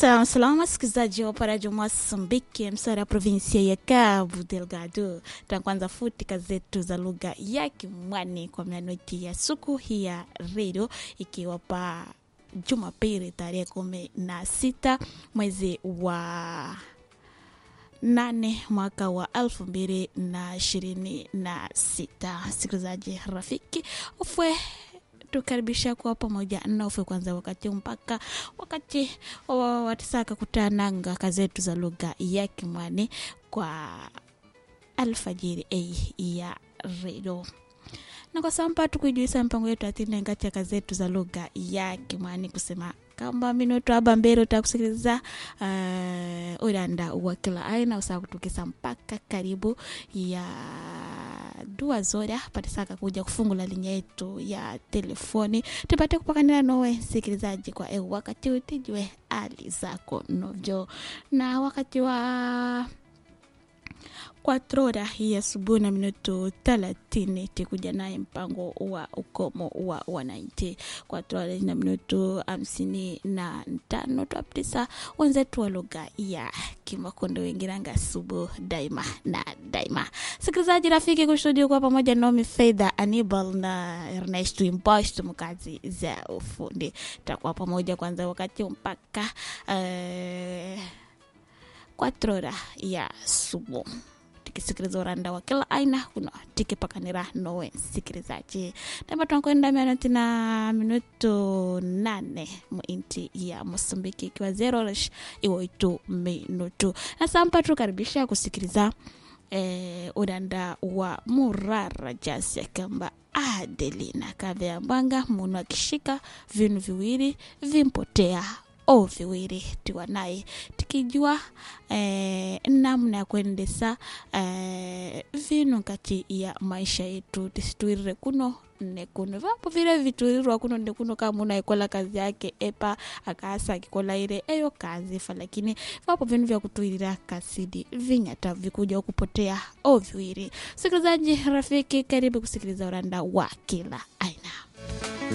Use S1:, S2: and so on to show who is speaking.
S1: Salamu salamu wasikilizaji wa parajo Mozambiki, msara ya provinsia ya Cabo Delgado. Tunaanza futi kazi zetu za lugha ya Kimwani kwa minoti ya siku hii ya redio, ikiwa pa Jumapili tarehe kumi na sita mwezi wa nane mwaka wa elfu mbili na ishirini na sita. Sikilizaji rafiki ufwe tukaribisha kuwa pamoja naofe kwanza wakati mpaka wakati watisaka kutananga kazi zetu za lugha ya Kimwani kwa alfajiri a ya redio na kwa samba tukuijuisa mpango yetu atine ngati ya kazi zetu za lugha ya Kimwani kusema kamba minuto aba mbele utakusikiliza uh, uranda wa kila aina usaa kutukisa mpaka karibu ya dua zoda patisaka kuja kufungula linya yetu ya telefoni tupate kupakanila nowe msikilizaji kwa eu wakati utijwe ali zako novyo na wakati wa kwatrora hii asubuhi na minuto thelathini tikuja naye mpango wa ukomo wa wananchi kwatrora na minuto hamsini na tano twapitisa wenzetu wa lugha ya kimakondo wengiranga asubuhi daima na daima sikilizaji rafiki kushuhudia kwa pamoja nomi fedha anibal na ernest impost mkazi za ufundi takuwa pamoja kwanza wakati mpaka uh, kwatrora ya subuhi tikisikiliza uranda wa kila aina kuno tikipakanira nowe msikilizaji namba tunakwenda mianoti na minuto nane muinti ya mosambiki ikiwa zero iwoitu minutu na sampa tukaribisha kusikiliza eh, uranda wa murara jasi akamba adelina kaveambanga munu akishika vinu viwili vimpotea o viwili tiwa naye tikijua eh, namna ya kuendesa eh, vinu kati ya maisha yetu tisitwirire kuno nekuno vapo vile viturirwa kuno nekuno kama unaikola kazi yake epa akaasa akikola ile eyo kazi fa lakini vapo vinu vya kutwirira kasidi vinyata vikuja kupotea o viwili sikilizaji rafiki karibu kusikiliza uranda wa kila aina